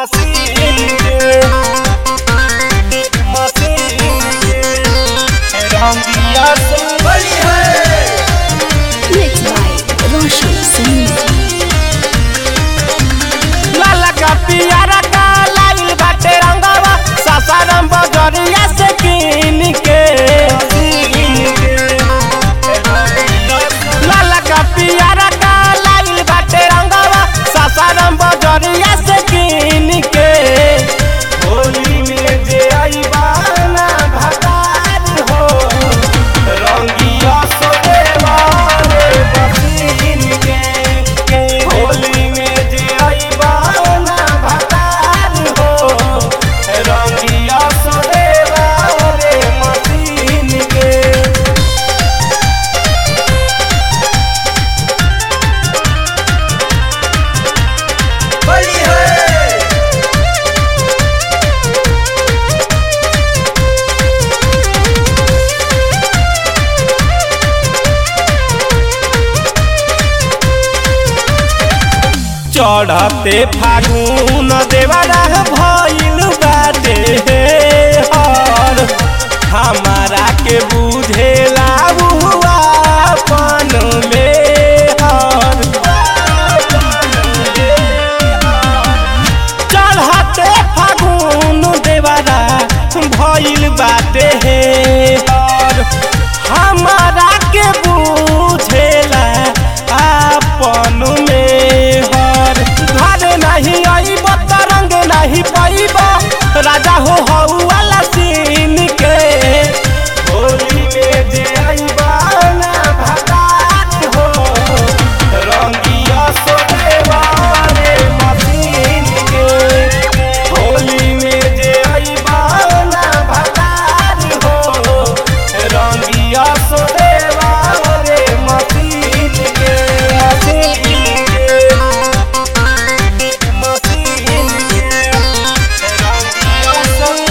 Machine के machine के रंगिया से बड़ी है Mixed by Roshan Singh. लाला का पियारा का लाइल बाटे रंगवा सासाराम बजरिया से कीन के लाला का पियारा का लाइल बाटे रंगवा सासाराम बजरिया से कीन के होली में जे आई बाना भतार हो रंगिया सोरे वाले बसीन के के होली में जे आई बाना भतार हो रंगिया सोरे वाले मसीन के बड़ी है चढ़ते फागुन देवरा भइल बाटे हर हमारा के बुझेला हुआ अपन में हर चढ़ते फागुन देवरा भइल बाटे हर हमारा के बुझेला अपन में हर घर नहीं आईब तरंग नहीं पाइब राजा हो हऊ वाला सीन के होली में जे आईबा ना भगात हो रंगिया सोने वाले मशीन के होली में जे आईबा ना भगात हो रंगिया सोने वाले मशीन के मशीन के मशीन के रंगिया सोने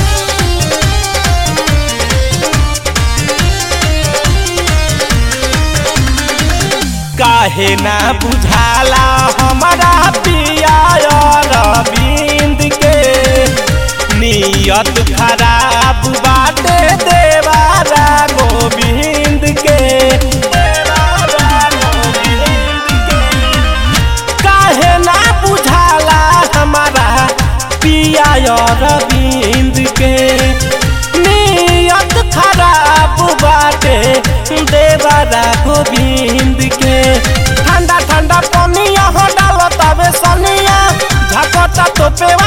काहे ना बुझाला हमारा पिया रविंद के नियत खराब बाटे देवारा गोविंद के देवारा गोविंद के काहे ना बुझाला हमारा पिया रविंद के नियत खराब बाटे देवरा गोविंद के ठंडा ठंडा पनिया हो डालो तबे सनिया झपटा तो पेवा